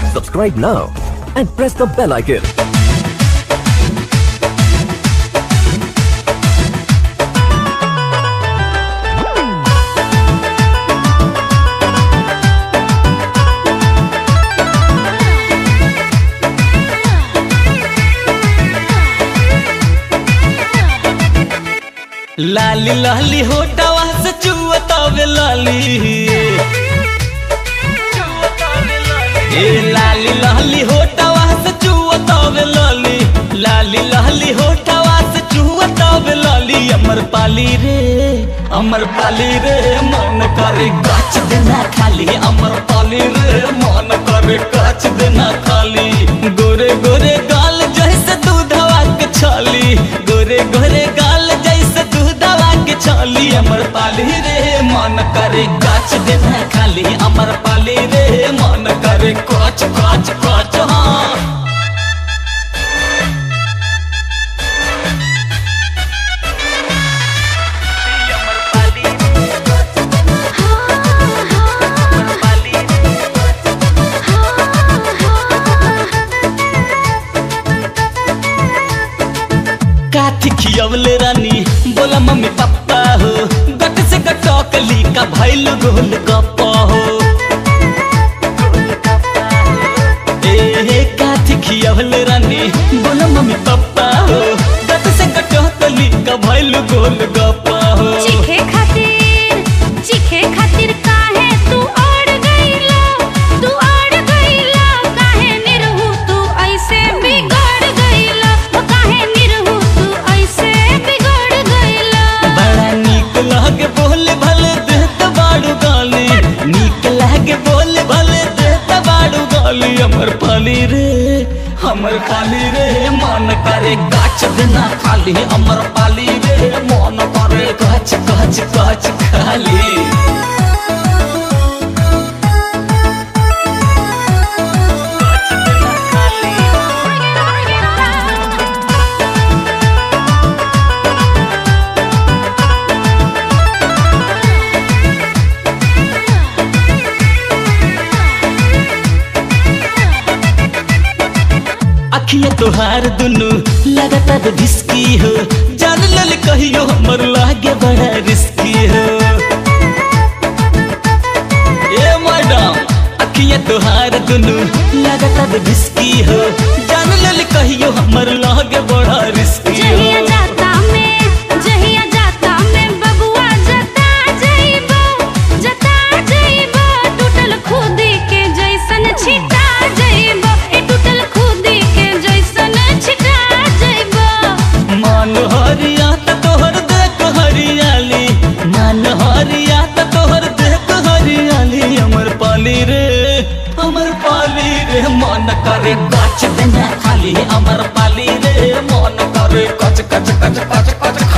Subscribe now and press the bell icon. लाली लाली होटवा से चुअतावे लाली ए लाली लाली होटवा से चुअतावे लाली लाली लाली होटवा से चुअतावे लाली अमर पाली रे अमर पाली रे मन करे गाछ देना खाली अमर पाली रे मन करे गाछ देना खाली गोरे गोरे गाल जैसे दूधवा के छाली गोरे गोरे गाल जैसे दूधवा के छाली अमर पाली रे मन करे गाछ देना खाली अमर पाली रे मन करे काच काच काच हाँ काथी खियवले रानी बोला मम्मी पापा हो गट से गटकली का भैल गोल गप्पा हो ए काथी खियवले रानी बोला मम्मी पापा हो गट से गटकली का भैल गोल गप्पा हो चीखे खातिर चीखे खातिर काहे तू अड़ गईला तू अड़ गईला काहे निरहु तू ऐसे बिगड़ गईला ओ काहे निरहु तू ऐसे बिगड़ गईला बड़ा नीक लागे बोले भले देत बाड़ू गाली नीक लागे बोले भले देत बाड़ू गाली हमर पाली रे हमर पाली रे मन करे गाछ देना खाली हमर पाली रे मन करे गाछ गाछ गाछ खाली अखिया तोहार दुनु लगातार रिस्की हो जान लल कहियो हमर लागे बड़ा रिस्की हो ए मैडम अखिया तोहार दुनु लगातार रिस्की हो जान लल कहियो हमर लागे बड़ा रिस्की जहिया हो जाता में जहिया जाता में बबुआ जता जइबो जता जइबो टूटल खुदी के जैसन छिटा जइबो ए टूटल खुदी के जैसन छिटा जइबो मान हरिया त तोहर देख हरियाली मान हरिया त तोहर देख हरियाली हमर पाली रे हमर पाली रे मन करे गाछ देना खाली हमर पाली रे मन करे कच कच कच कच कच